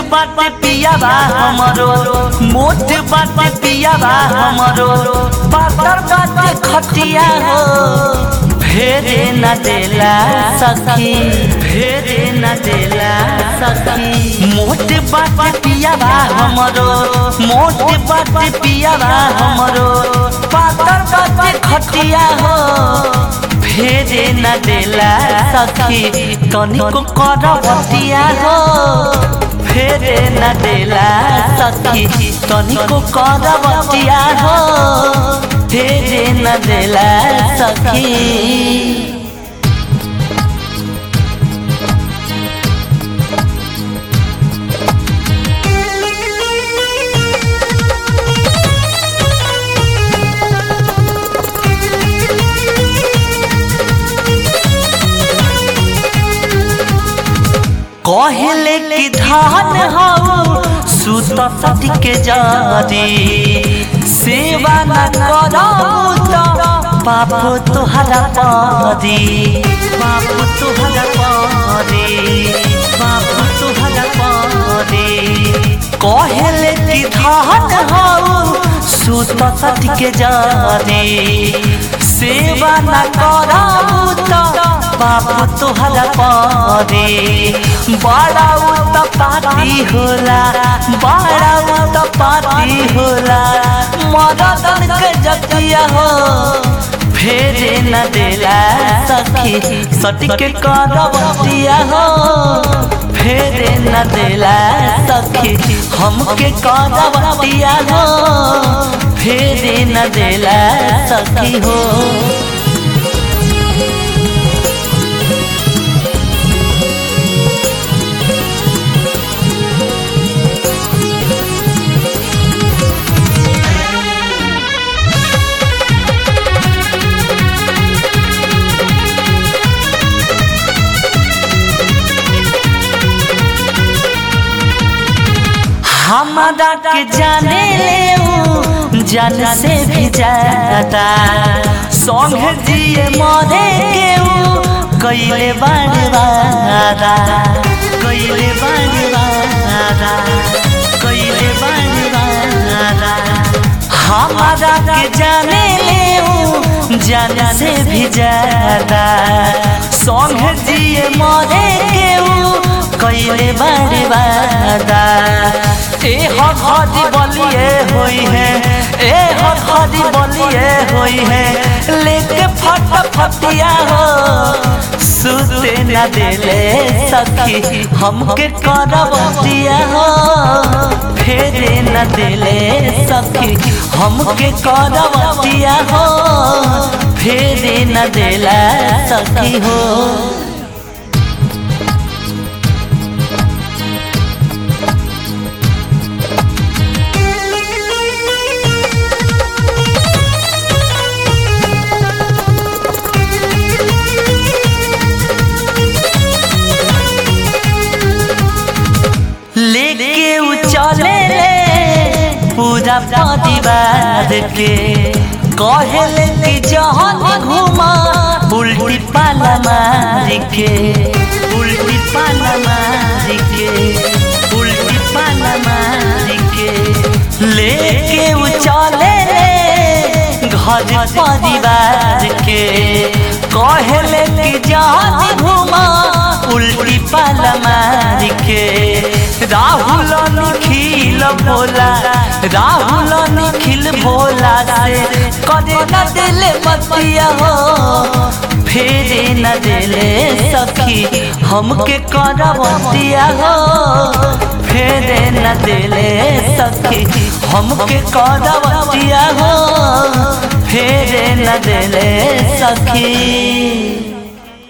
बाटे पियाबा हमरो मोट बाटे पियाबा हमरो पातर बाटे खटिया हो फेरे न देला सखी फेरे न देला सखी मोट बाटे पियाबा हमरो मोट बाटे पियाबा हमरो पातर बाटे खटिया हो फेरे न देला सखी तनिको करवतिया हो फेरे न देला सखी तनिको करवतिया हो फेरे न देला सखी कहले कि धान हऊ सुत सती के जारी सेवा न करऊ तो पाप तोहरा पारी पाप तोहरा पारी पाप तोहरा पारी कहले कि धान हऊ सुत सती के जारी सेवा न करऊ तो बाप तोहरा पारे बड़ा उत पाती होला बड़ा उत पाती होला मदन के जतिया हो फेरे न देला सखी सटिक करवतिया हो फेरे न देला सखी हमके करवतिया हो फेरे न देला सखी हो हमारा के जाने ले जान से भी ज्यादा संग जिए मरे के कैले बारवारा कैले बारवारा कैले बारवारा हमारा के जाने ले जान से भी ज्यादा संग जिए मरे के कैले बारवारा ए हदी बलिए होई है ए हदी बलिए होई है लेके फट फटिया हो सुते न देले सखी हमके करवतिया हो फेरे न देले सखी हमके करवतिया हो फेरे न देला सखी हो लेके उ चले ले पूरा परिवार के कहले कि जहन घुमा उल्टी पाला मार के उल्टी पाला मार के उल्टी पाला मार के लेके उ चले ले घर परिवार के कहले कि जहन घुमा उल्टी पाला मार के राहुल निखिल भोला राहुल निखिल भोला से करे न दिले बतिया हो फेरे न दिले सखी हमके करवतिया हो फेरे न दिले सखी हमके करवतिया हो फेरे न दिले सखी